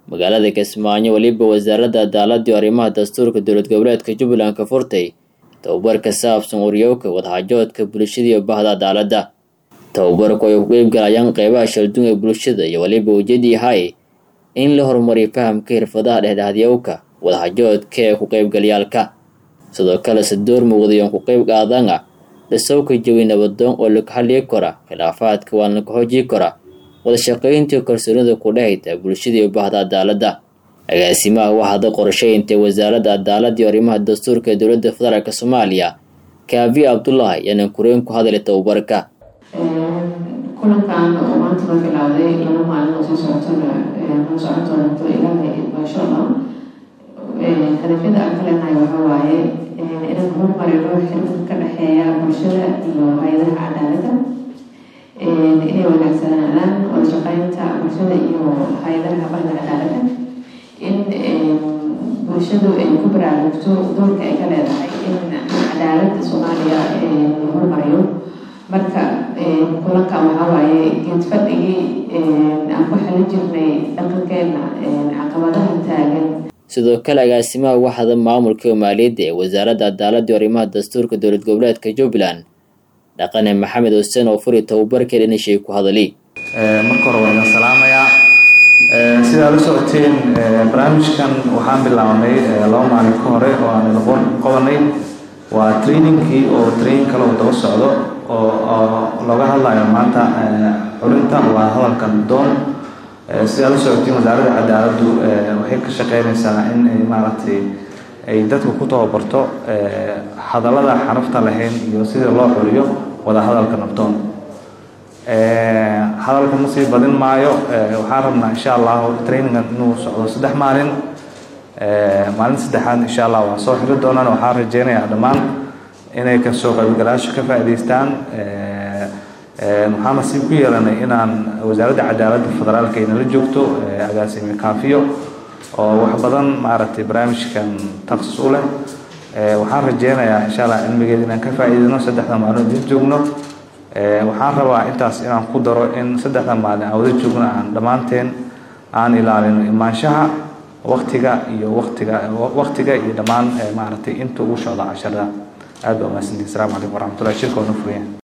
magaalada kismaayo weliba wasaaradda cadaaladii arrimaha dastuurka dowlad goboleedka jubbaland ka furtay tababar ka saabsan uryowka wadxaajoodka bulshada iyo bahda cadaaladda tababarku ay ku qeybgalayaan qeybaha shaldun ee bulshada iyo weliba ujeedii hay in la horumariyo fahamka xirfadaha dhexdhexadyowka wadxaajoodka ee ku qeybgalyaalka sidoo kale se door muuqdayoon ku qeyb qaadana dhisowka jawi nabadoon oo laga hadlii kara khilaafaadka waan laga xoojii kara wadashaqayntii kalsoonida ku dhehayta bulshada iyo bahda cadaaladda agaasimaha waxaada qorsheynta wasaaradda cadaaladda iyo arrimaha dastuurka ee dowladda federaalk soomaaliya kaavi cabdulaahi ayaana kureen ku hadlay tababarka kulankan oo maanta la bilowday laba maalin oo soo socotona noo socon doonto ilaahay insha allah hadafyada aan ka leenahay waxaa waaye inaan horumarino xiriirka ka dhexeeya bulshada iyo hay-adaha cadaaladda inay wanaagsanaadaan wada shaqeynta bulshada iyo hay-adaha bahda cadaaladda in bulshadu ay ku baraarugto doorka ay ka leedahay in cadaaladda soomaaliya la horumariyo marka kulankan waxaa waaye geed fadhigii aan ku xelin jirnay dhaqankeena caqabadaha taagan sidoo kale agaasimaha waxda maamulka iyo maaliyadda ee wasaaradda cadaaladda iyo arrimaha dastuurka dowlad goboleedka jubbaland dhaqane maxamed xuseen oo furi tababarka dhinashay ku hadali marka hore waa idin salaamayaa sidaa la socoteen barnaamijkan waxaan bilaabnay laba maalin ka hore oo aan idin qabanay waa trainingkii oo training kale oo daba socdo oo looga hadlayo maanta xulinta waa hadalkan doon sidaa la socotiin wasaaradda cadaaladdu waxay ka shaqeynaysaa in ay maaragtay ay dadka ku tababarto hadallada xarafta lahayn iyo sida loo xuliyo wada hadalka nabdoon hadalka ma sii badin maayo waxaan rabnaa insha allahu trainingan inuu socdo saddex maalin maalin saddexaad insha allah waa soo xiri doonaan waxaan rajeynayaa dhammaan inay kasoo qaybgalaasho ka faa'iidaystaan waxaan nasiib ku yeelanay inaan wasaaradda cadaaladda federaalka ay nala joogto agaasime kaafiyo oo wax badan maaragtay barnaamijkan taksus u leh waxaan rajeynayaa insha allah cilmigeeda inaan ka faa'iidayno saddexda maalin idin joogno waxaan rabaa intaas inaan ku daro in saddexda maalin aan wada joogno aan dhammaanteen aan ilaalino imaanshaha waktiga iyo waktiga waktiga iyo dhammaan maaragtay inta ugu socda casharada aad baa umahadsantihin asalaamu calaykum waraxmatullahi shirka wana furaya